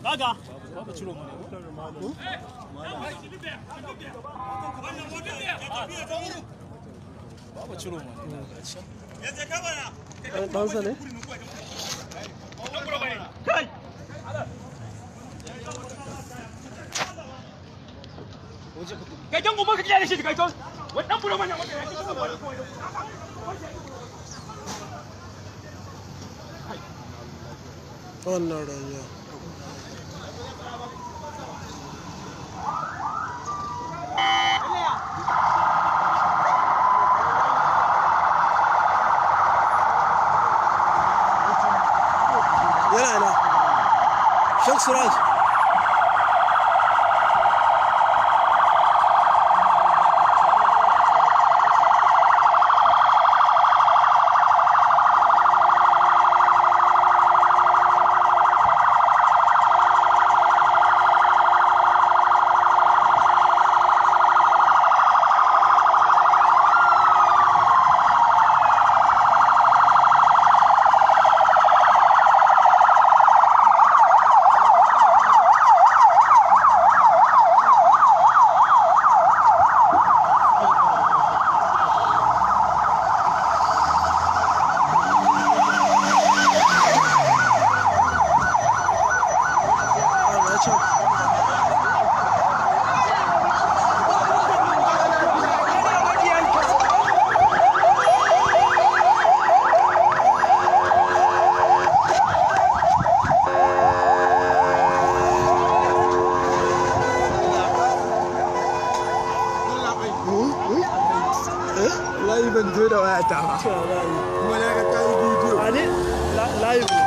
kaga baba ciro mu ne baba ciro mu ne ɗansa ne kai dan gobe ka kiyaye shi kai to wannan buro manya wanda ya ci gaba wannan rayuwa yana na shek suraj a can Wallahi ban zo da wayata ba. cewa za a yi Kuma na ga kayi bidiyo. a ne live